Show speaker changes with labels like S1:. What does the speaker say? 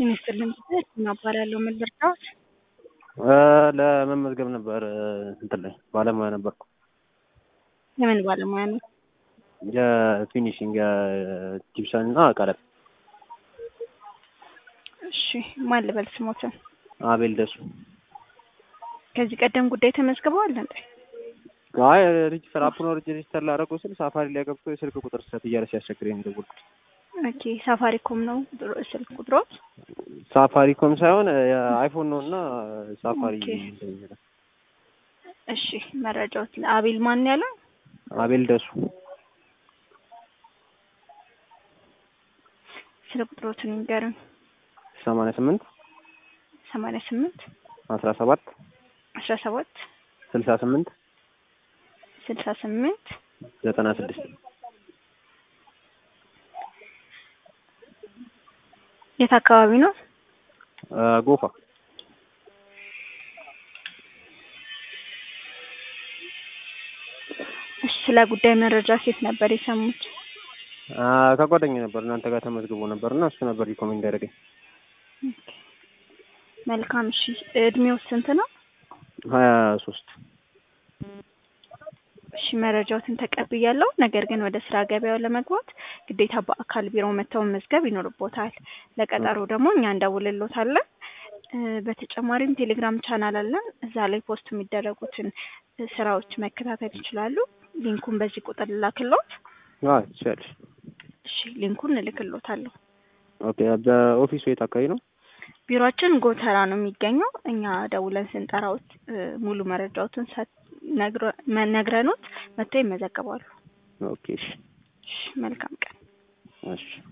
S1: ይመስልኝ እባላለሁ። ምን ልርዳዎት?
S2: ለመመዝገብ ነበር እንትን ላይ ባለሙያ ነበርኩ።
S1: የምን ባለሙያ ነው?
S2: የፊኒሽንግ የጂፕሰን እና ቀለም።
S1: እሺ ማን ልበል ስሞትን?
S2: አቤል ደሱ።
S1: ከዚህ ቀደም ጉዳይ ተመዝግበዋል እንዴ?
S2: አይ ሬጅስተር አፕኖ ሬጅስተር ላደረገው ስል ሳፋሪ ላይ ገብቶ የስልክ ቁጥር ስህተት እያለ ሲያስቸግረኝ ነው የደወልኩት።
S1: ኦኬ ሳፋሪኮም ነው ስልክ ቁጥሮት?
S2: ሳፋሪኮም ሳይሆን የአይፎን ነው እና ሳፋሪ
S1: ኦኬ። እሺ መረጃዎች አቤል ማን ያለው?
S2: አቤል ደሱ
S1: ስልክ ቁጥሮትን ይንገሩን።
S2: ሰማንያ ስምንት
S1: ሰማንያ ስምንት
S2: አስራ ሰባት
S1: አስራ ሰባት
S2: ስልሳ ስምንት
S1: ስልሳ ስምንት
S2: ዘጠና ስድስት
S1: የት አካባቢ ነው?
S2: ጎፋ
S1: እሺ ስለ ጉዳይ መረጃ ሴት ነበር የሰሙት?
S2: ከጓደኛ ነበር እናንተ ጋር ተመዝግቦ ነበር እና እሱ ነበር ሪኮሜንድ ያደረገኝ።
S1: መልካም እሺ እድሜው ስንት ነው?
S2: ሀያ ሶስት
S1: እሺ መረጃዎትን ተቀብያለሁ። ነገር ግን ወደ ስራ ገበያው ለመግባት ግዴታ በአካል ቢሮ መተው መመዝገብ ይኖርቦታል። ለቀጠሮ ደግሞ እኛ እንደውልሎታለን። በተጨማሪም ቴሌግራም ቻናል አለን። እዛ ላይ ፖስት የሚደረጉትን ስራዎች መከታተል ይችላሉ። ሊንኩን በዚህ ቁጥር ልላክሎት።
S2: ትችላለሽ።
S1: እሺ ሊንኩን እልክሎታለሁ።
S2: ኦኬ በኦፊሱ የት አካባቢ ነው?
S1: ቢሮአችን ጎተራ ነው የሚገኘው። እኛ ደውለን ስንጠራዎት ሙሉ መረጃዎትን ነግረኖት መጥተው ይመዘገባሉ።
S2: ኦኬ እሺ
S1: እሺ መልካም ቀን።
S2: እሺ